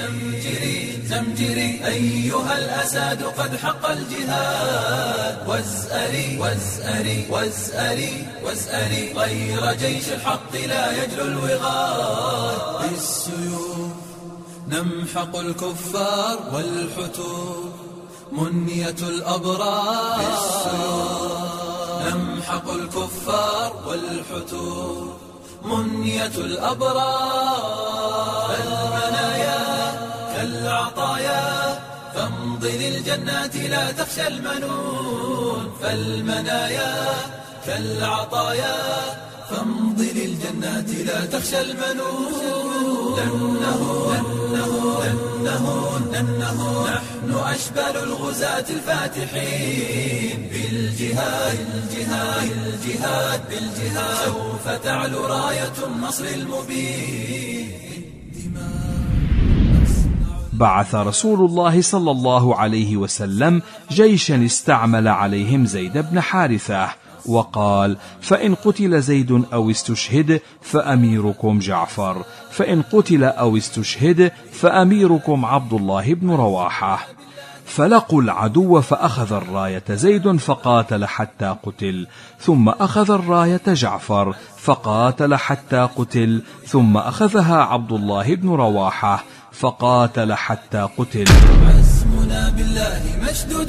زمجري زمجري أيها الأساد قد حق الجهاد وازأري وازأري وازأري وازأري غير جيش الحق لا يجلو الوغاد بالسيوف نمحق الكفار والحتور منية الأبرار نمحق الكفار والحتور منية الأبرار المنايا كالعطايا فامض للجنات لا تخشى المنون فالمنايا كالعطايا فامض للجنات لا تخشى المنون لأنه لأنه لأنه لأنه نحن أشبال الغزاة الفاتحين بالجهاد بالجهاد بالجهاد بالجهاد سوف تعلو راية النصر المبين بعث رسول الله صلى الله عليه وسلم جيشا استعمل عليهم زيد بن حارثه وقال فان قتل زيد او استشهد فاميركم جعفر فان قتل او استشهد فاميركم عبد الله بن رواحه فلقوا العدو فاخذ الرايه زيد فقاتل حتى قتل ثم اخذ الرايه جعفر فقاتل حتى قتل ثم اخذها عبد الله بن رواحه فقاتل حتى قتل عزمنا بالله مشدود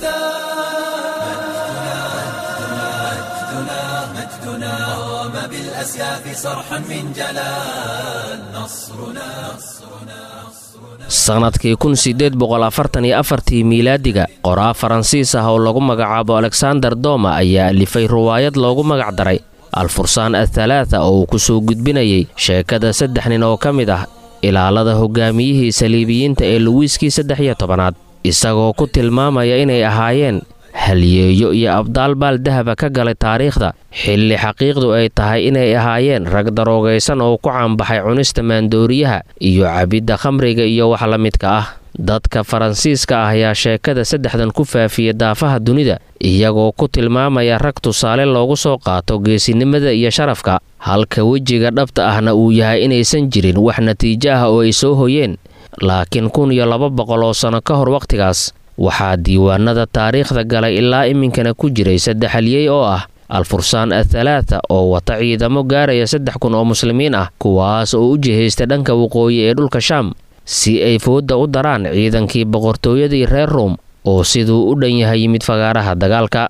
الوثاق مجدنا قام بالأسياف صرحا من جلال نصرنا sannadkii kun siddeed boqol afartan iyo afartii miilaadiga qoraa faransiis ah oo lagu magacaabo alexander doma ayaa alifay riwaayad loogu magac daray alfursaan athalaatha oo uu ku soo gudbinayay sheekada saddex nin oo ka mid ah ilaalada hogaamiyihii saliibiyiinta ee luwiiskii saddex iyo tobanaad isagoo ku tilmaamaya inay ahaayeen halyeeyo iyo abdaal baal dahaba ka galay taariikhda xilli xaqiiqdu ay tahay inay ahaayeen rag daroogaysan oo ku caanbaxay cunista maandooriyaha iyo cabidda khamriga iyo wax la midka ah dadka faransiiska ah ayaa sheekada saddexdan ku faafiya daafaha dunida iyagoo ku tilmaamaya rag tusaale loogu soo qaato geesinimada iyo sharafka halka wejiga dhabta ahna uu yahay inaysan jirin wax natiijo ah oo ay soo hoyeen laakiin kun iyo laba boqol oo sanno ka hor wakhtigaas waxaa diiwaanada taariikhda galay ilaa iminkana ku jiray saddex halyey oo ah alfursaan athalaatha oo wata ciidamo gaaraya saddex kun oo muslimiin ah kuwaas oo u jihaysta dhanka waqooyi ee dhulka shaam si ay foodda u daraan ciidankii boqortooyadii reer ruom oo siduu u dhan yahay yimid fagaaraha dagaalka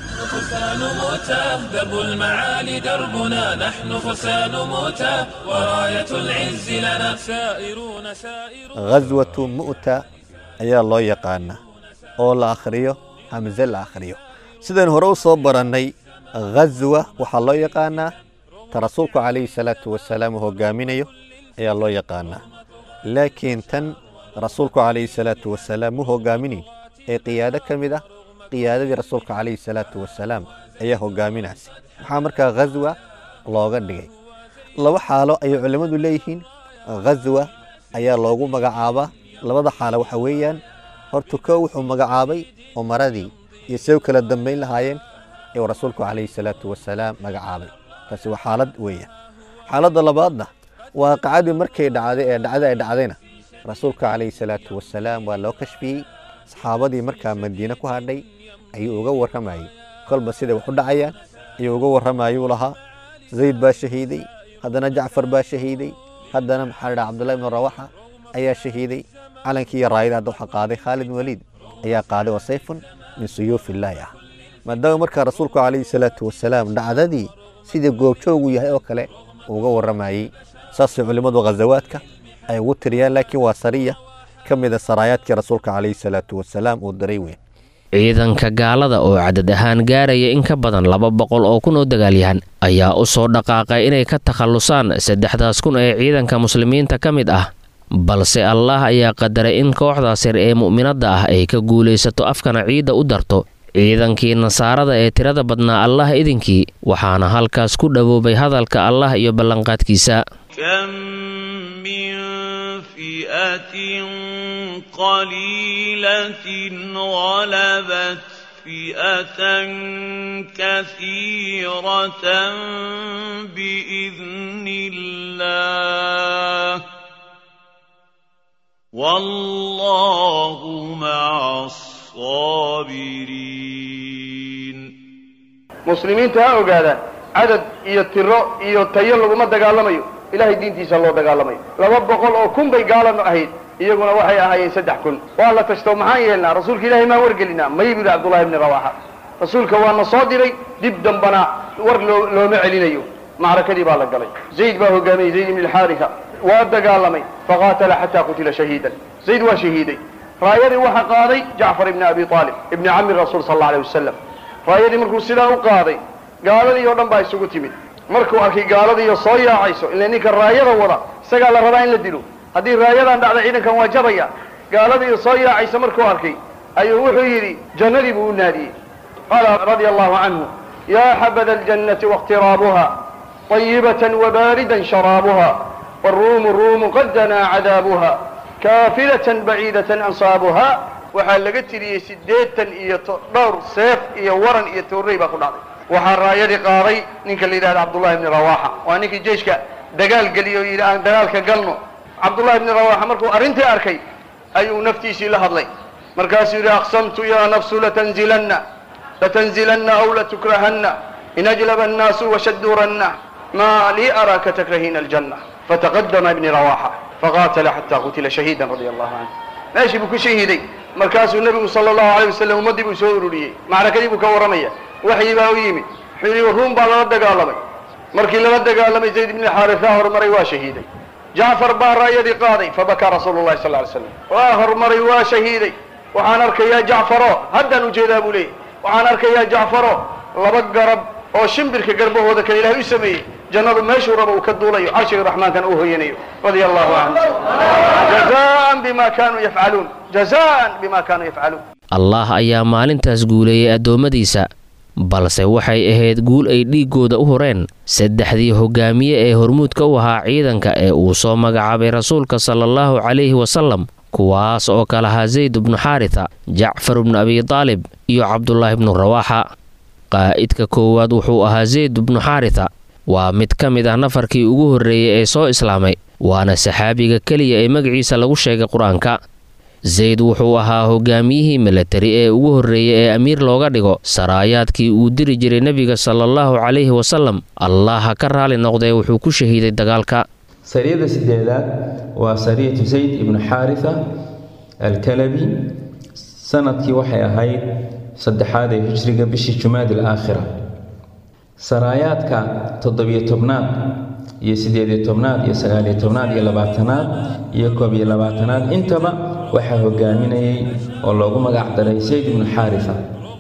درب المعالي دربنا نحن فرسان موتى وراية العز لنا سائرون سائرون ghaswatu mu'ta ayaa loo yaqaanaa oo la akhriyo hamse la akhriyo sidaan hore u soo barannay ghaswa waxaa loo yaqaanaa ta rasuulku calayhi salaatu wasalaam uu hogaaminayo ayaa loo yaqaanaa laakiin tan rasuulku calayhi salaatu wasalaam u hogaaminayn ee qiyaado ka mid ah qiyaadadii rasuulka calayhi salaatu wasalaam ayaa hogaaminaysay maxaa markaa ghaswa looga dhigay laba xaalo ayay culimmadu leeyihiin ghaswa ayaa loogu magacaabaa labada xaalo waxa weeyaan horta kow wuxuu magacaabay umaradii iyo say u kala dambayn lahaayeen ayuu rasuulku calayhi salaatu wasalaam magacaabay taasi waa xaalad weeyaan xaaladda labaadna waaqacadii markay dhacday ee dhacda ay dhacdayna rasuulka calayhi salaatu wasalaam waa loo kashfiyey saxaabadii markaa madiine ku hadhay ayuu uga warramayey kolba siday wax u dhacayaan ayuu uga warramayuu lahaa zayd baa shahiiday haddana jacfar baa shahiiday haddana maxaa la dhaha cabdullahi ibnu rawaxa ayaa shahiiday calankii iyo raayada hadda waxaa qaaday khaalid waliid ayaa qaaday oo sayfun min suyuufillaahi ah maadaama markaa rasuulku calayhi salaatu wasalaam dhacdadii sidii goobjoogu yahay oo kale uu uga warramayey saasay culimmadu ghazawaadka ay ugu tiriyaan laakiin waa sariya ka mida saraayaadkii rasuulka calayhi salaatu wasalaam uu diray weyn ciidanka gaalada oo cadad ahaan gaaraya in ka badan laba boqol oo kun oo dagaalyahan ayaa u soo dhaqaaqay inay ka takhallusaan saddexdaas kun ee ciidanka muslimiinta ka mid ah balse allaah ayaa qadaray in kooxdaas yar ee mu'minadda ah ay ka guulaysato afkana ciidda u darto ciidankii nasaarada ee tirada badnaa allah idinkii waxaana halkaas ku dhowoobay hadalka allah iyo ballanqaadkiisa كم من فئة قليلة غلبت فئة كثيرة بإذن الله والله مع الصابرين muslimiinta ha ogaadaan cadad iyo tiro iyo tayo laguma dagaalamayo ilahay diintiisa loo dagaalamayo laba boqol oo kun bay gaalana ahayd iyaguna waxay ahaayeen saddex kun waa la tashto maxaan yeelnaa rasuulka ilahay maan wargelinaa may buu yihi cabdullahi bni rawaxa rasuulka waana soo diray dib dambana war loo looma celinayo macrakadii baa la galay zayd baa hogaamayey zayd ibni alxaarisa waa dagaalamay faqaatala xataa qutila shahiidan zayd waa shahiiday raayadii waxaa qaaday jacfar ibni abi aalib ibni cami rasuul sal alla alay wasalam raayadii markuu sidaa u qaaday gaaladii oo dhan baa isugu timid markuu arkay gaaladiiyo soo yaacayso ila ninka raayada wada isagaa la rabaa in la dilo haddii raayadan dhacda ciidankan waa jabaya gaaladiiyo soo yaacaysa markuu arkay ayuu wuxuu yidhi jannadii buu u naadiyey qaala radia allahu canhu yaa xabada aljannati waاqtiraabuha طayibة وbaarida sharaabuha wاruumu ruumu qad danaa cadaabuha kaafilaة baciidaة ansaabuha waxaa laga tiriyey siddeetan iyo dhowr seef iyo waran iyo toorrey baa ku dhacday waxaa raayadii qaaday ninka la yidhahda cabdullahi bni rawaxa waa ninkii jeyshka dagaal geliyo o yidhi aan dagaalka galno cabdullahi bni rawaxa markuu arrintii arkay ayuu naftiisii la hadlay markaasuu yidhi aqsamtu yaa nafsu latanzilanna latanzilanna aw latukrahanna in ajlaba annaasu washaduranna ma lii araaka takrahina aljanna fataqadama ibni rawaxa faqaatala xataa qutila shahiidan radia allahu canhu meeshii buu ku shahiiday markaasuu nebigu sala allahu alay wasalam ummaddii buu soo ururiyey macrakadii buu ka warramaya waxyi baa u yimid wuxuu yidhi ruum baa lala dagaalamay markii lala dagaalamay zayd ibni xaarisa horumaray waa shahiiday jacfar baa raayadii qaaday fabakaa rasuulu llahi sal ly slam waa horumaray waa shahiiday waxaan arkayaa jacfaro haddaan ujeedaa buu leeyay waxaan arkayaa jacfaro laba garab oo shimbirka garbahooda kale ilahay u sameeyey jannadu meeshuu raba uu ka duulayo carshiga raxmaankan uu hoyanayo radia allahu canhu jazaan bima kaanuu yafcaluun jazaan bima kaanuu yafcaluun allah ayaa maalintaas guuleeyey addoommadiisa balse waxay ahayd guul ay dhiiggooda u horeen saddexdii hogaamiye ee hormuudka u ahaa ciidanka ee uu soo magacaabay rasuulka sala allahu calayhi wasalam kuwaas oo kala ahaa zayd bnu xaarisa jacfar bnu abi taalib iyo cabdulaahi bnu rawaaxa qaa'idka koowaad wuxuu ahaa zayd bnu xaarisa waa mid ka mid ah nafarkii ugu horreeyey ee soo islaamay waana saxaabiga keliya ee magaciisa lagu sheegay qur-aanka zayd wuxuu ahaa hogaamiyihii milatari ee ugu horreeyey ee amiir looga dhigo saraayaadkii uu diri jiray nebiga sala allahu calayhi wasalam allah ha ka raali noqdee wuxuu ku shahiiday dagaalka sariyada sideedaad waa sariyatu zayd ibnu xaarisa alkalabi sanadkii waxay ahayd saddexaad ee hijriga bishii jumaad alaakhira saraayaadka toddobiyo tobnaad iyo sideediyo tobnaad iyo sagaaliyo tobnaad iyo labaatanaad iyo koob iyo labaatanaad intaba waxaa hogaaminayay oo loogu magac daray sayd ibnu xaarisa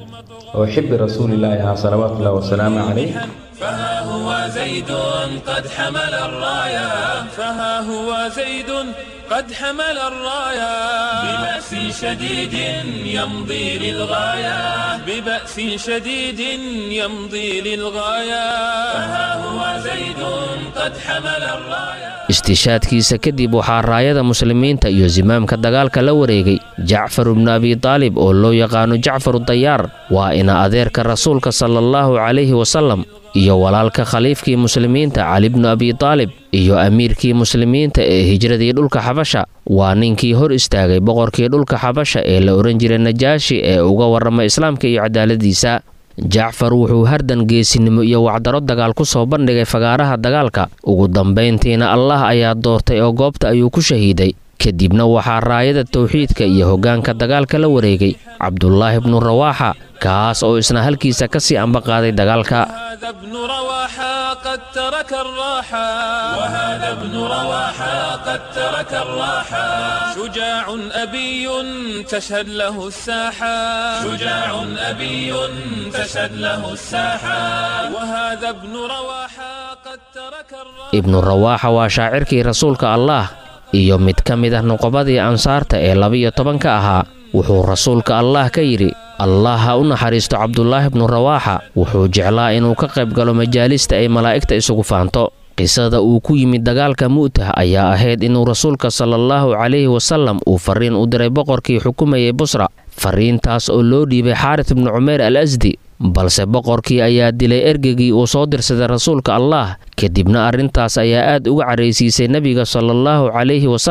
oo xibbi rasuulilaahi ahaa salawaatu ullahi wasalaamu calayh فها هو زيد قد حمل الراية فها هو زيد قد حمل الراية ببأس شديد يمضي للغاية ببأس شديد يمضي للغاية فها هو زيد قد حمل الراية istishaadkiisa kadib waxaa raayada muslimiinta iyo simaamka dagaalka la wareegay jacfar bnu abi taalib oo loo yaqaano jacfaru dayaar waa ina adeerka rasuulka sala allahu calayhi wasalam iyo walaalka khaliifkii muslimiinta cali bnu abi taalib iyo amiirkii muslimiinta ee hijradii dhulka xabasha waa ninkii hor istaagay boqorkii dhulka xabasha ee la odhan jiray najaashi ee uga warrama islaamka iyo cadaaladiisa jacfar wuxuu hardan geesinimo iyo wacdaro dagaal ku soo bandhigay fagaaraha dagaalka ugu dambayntiina allah ayaa doortay oo goobta ayuu ku shahiiday kadibna waxaa raayada towxiidka iyo hoggaanka dagaalka la wareegay cabdulaahi bnu rawaaxa kaas oo isna halkiisa ka sii ambaqaaday dagaalka هذا ابن رواحة قد ترك الراحة وهذا ابن رواحة قد ترك الراحة شجاع أبي تشهد له الساحة شجاع أبي تشهد له الساحة وهذا ابن رواحة قد ترك الراحة ibnu rawaaxa waa shaacirkii rasuulka allaah iyo mid ka mid ah nuqobadii ansaarta ee labiyo tobanka ahaa wuxuu rasuulka allaah ka yidhi allah ha u naxariisto cabdulaahi bnu rawaaxa wuxuu jeclaa inuu ka qayb galo majaalista ay malaa'igta isugu faanto qisada uu ku yimid dagaalka mu'tah ayaa ahayd inuu rasuulka sala allahu calayhi wasalam uu fariin u diray boqorkii xukumayay busra fariintaas oo loo dhiibay xaaris bnu cumeer al asdi balse boqorkii ayaa dilay ergegii uu soo dirsaday rasuulka allaah kadibna arrintaas ayaa aad uga caraysiisay nebiga sala allahu calayhi wasalam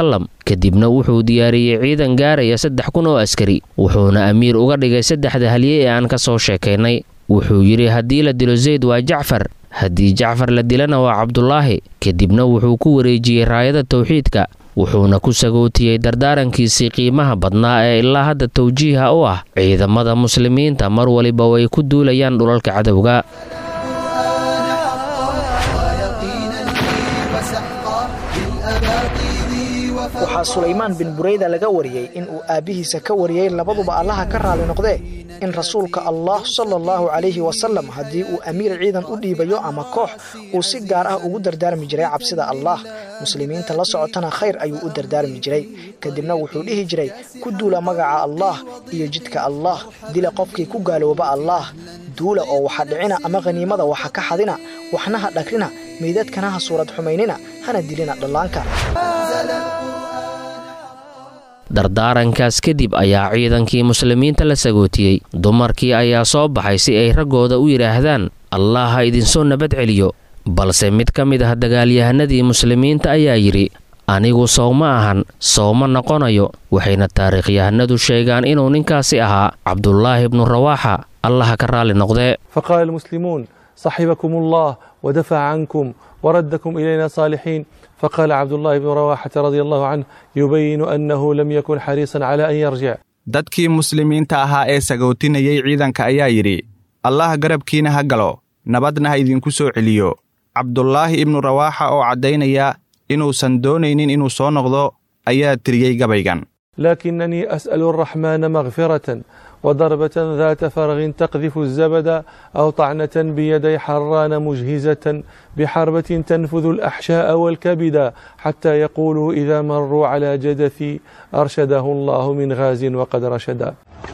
kadibna wuxuu diyaariyey ciidan gaaraya saddex kun oo askari wuxuuna amiir uga dhigay saddexda halye ee aan ka soo sheekaynay wuxuu yidhi haddii la dilo zayd waa jacfar haddii jacfar la dilana waa cabdulaahi kadibna wuxuu ku wareejiyey raayada tawxiidka wuxuuna ku sagootiyey dardaarankiisii qiimaha badnaa ee ilaa hadda tawjiiha u ah ciidamada muslimiinta mar waliba way ku duulayaan dhulalka cadowga waxaa sulaymaan bin bureyda laga wariyey in uu aabbihiisa ka wariyey labaduba allaha ka raali noqdee in rasuulka allah sala allahu calayhi wasalam haddii uu amiir ciidan u dhiibayo ama koox uu si gaar ah ugu dardaarmi jiray cabsida allah muslimiinta la socotana khayr ayuu u dardaarmi jiray kadibna wuxuu dhihi jiray ku duula magaca allah iyo jidka allah dila qofkii ku gaalooba allah duula oo waxa dhicina ama khaniimada waxa ka xadina waxna ha dhagrina meydadkana ha suurad xumaynina hana dilina dhallaanka dardaarankaas kadib ayaa ciidankii muslimiinta la sagootiyey dumarkii ayaa soo baxay si ay raggooda u yidhaahdaan allah ha idinsoo nabad celiyo balse mid ka mid ah dagaalyahanadii muslimiinta ayaa yidhi anigu sowma ahan sowma noqonayo waxayna taariikhyahanadu sheegaan inuu ninkaasi ahaa cabdulaahi bnu rawaaxa allaha ka raalli noqdee فقال المسلمون صحبكم الله ودفع عنكم وردكم إلينا صالحين فقال عبد الله بن رواحة رضي الله عنه يبين أنه لم يكن حريصا على أن يرجع dadkii muslimiinta ahaa ee sagootinayay ciidanka ayaa yidhi allah garabkiina ha galo nabadna ha idinku soo celiyo cabdulaahi ibnu rawaaxa oo caddaynaya inuusan doonaynin inuu soo noqdo ayaa tiriyey gabaygan لكنني أسأل الرحمن مغفرة وضربة ذات فرغ تقذف الزبد أو طعنة بيدي حران مجهزة بحربة تنفذ الأحشاء والكبد حتى يقولوا إذا مروا على جدثي أرشده الله من غاز وقد رشدا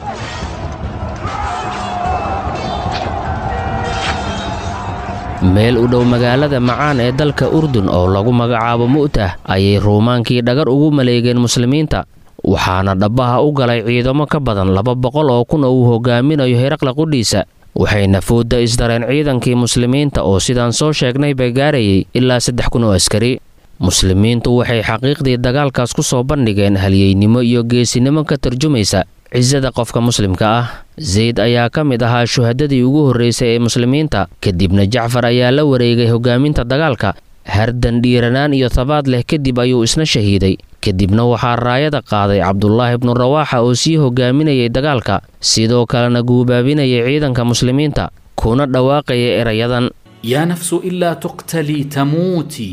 meel u dhow magaalada macaan ee dalka urdun oo lagu magacaabo mu'tah ayay ruumaankii dhagar ugu maleegeen muslimiinta waxaana dhabbaha u galay ciidamo ka badan laba boqol oo kun oo uu hogaaminayo heraqla qudhiisa waxayna foodda isdareen ciidankii muslimiinta oo sidaan soo sheegnay bay gaarayay ilaa saddex kun oo askari muslimiintu waxay xaqiiqdii dagaalkaas ku soo bandhigeen halyeynimo iyo geesinimo ka tarjumaysa cisada qofka muslimka ah zayd ayaa ka mid ahaa shuhadadii ugu horraysay ee muslimiinta kadibna jacfar ayaa la wareegay hogaaminta dagaalka hardan dhiiranaan iyo tabaad leh kadib ayuu isna shahiiday kadibna waxaa raayada qaaday cabdulaahi bnu rawaaxa oo sii hogaaminayay dagaalka sidoo kalena guubaabinayay ciidanka muslimiinta kuna dhawaaqaya erayadan يا نفس إلا تقتلي تموتي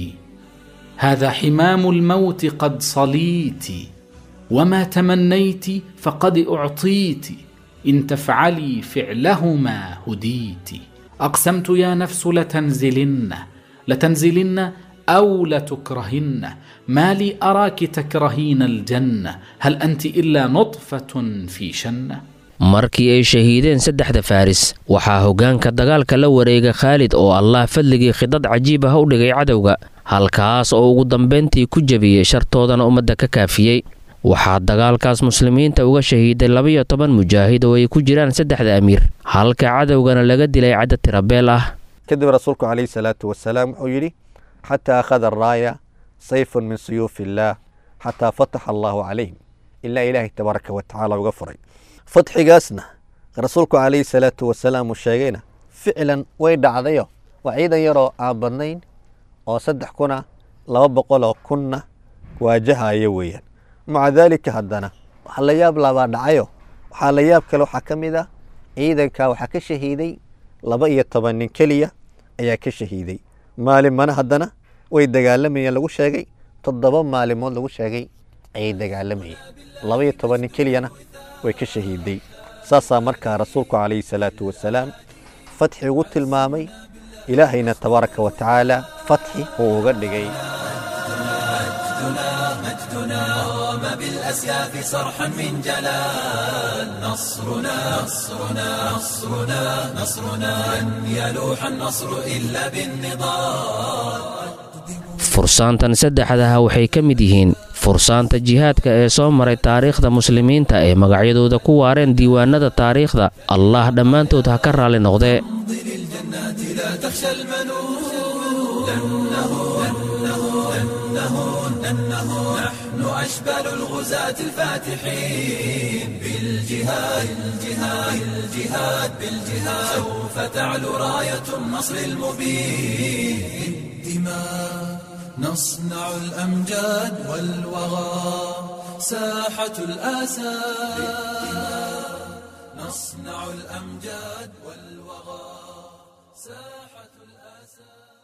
هذا حمام الموت قد صليت وما تمنيت فقد أعطيت إن تفعلي فعلهما هديت أقسمت يا نفس لتنزلن لتنزلن أو لتكرهن ما لي أراك تكرهين الجنة هل أنت إلا نطفة في شنة markii ay shahiideen saddexda faaris waxaa hoggaanka dagaalka la wareega khaalid oo allah fadligii khidad cajiib ah u dhigay cadowga halkaas oo ugu dambayntii ku jebiyey shartoodana ummadda ka kaafiyey waxaa dagaalkaas muslimiinta uga shahiiday labayo toban mujaahid oo ay ku jiraan saddexda amiir halka cadowgana laga dilay cadad tirabeel ah kadib rasuulku calayhi salaatu wasalaam wuxuu yidhi xataa akhada araaya sayfun min suyuufi illaah xataa fataxa allaahu calayhim ilaa ilaahay tabaaraka wa tacaala uga furay fadxigaasna rasuulku calayhi salaatu wasalaam uu sheegayna ficlan way dhacdayo waa ciidan yaroo aan badnayn oo saddex kuna laba boqoloo kunna waajahaya weeyaan maca daalika haddana waxaa la yaab labaa dhacayo waxaa la yaab kale waxaa ka mid ah ciidanka waxaa ka shahiiday laba iyo toban nin keliya ayaa ka shahiiday maalimana haddana way dagaalamayeen lagu sheegay toddoba maalimood lagu sheegay ayay dagaalamayeen laba iyo toban nin keliyana way ka shahiiday saasaa markaa rasuulku calayhi salaatu wasalaam fatxi ugu tilmaamay ilaahayna tabaaraka wa tacaala fatxi uu uga dhigay بالأسياف صرحا من جلال نصرنا نصرنا نصرنا نصرنا لن يلوح النصر إلا بالنضال fursaantan saddexdaha waxay ka mid yihiin fursaanta jihaadka ee soo maray taariikhda muslimiinta ee magacyadooda ku waareen diiwaanada taariikhda allah dhammaantood ha ka raalli noqdee لا تخشى المنون لأنه لأنه لأنه لأنه نحن أشبال الغزاة الفاتحين بالجهاد الجهاد الجهاد بالجهاد سوف تعلو راية النصر المبين بالدماء نصنع الأمجاد والوغى ساحة الآسى نصنع الأمجاد والوغى ساحة الآسى